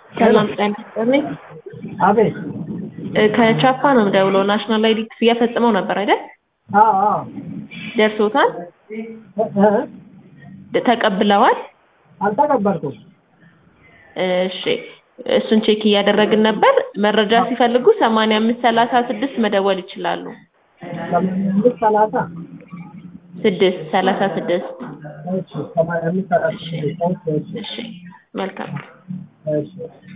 ሰላም ጤና ይስጥልኝ። አቤት። እ ከቻፓ ነው የምደውለው። ናሽናል አይዲ ክፍያ ፈጽመው ነበር አይደል? አዎ አዎ። ደርሶታል? እ እ ተቀብለዋል? አልተቀበልኩም። እሺ እሱን ቼክ እያደረግን ነበር። መረጃ ሲፈልጉ ሰማንያ አምስት ሰላሳ ስድስት መደወል ይችላሉ። ሰማንያ አምስት ሰላሳ ስድስት ሰላሳ ስድስት እሺ፣ ሰማንያ አምስት ሰላሳ ስድስት እሺ፣ እሺ መልካም እሺ።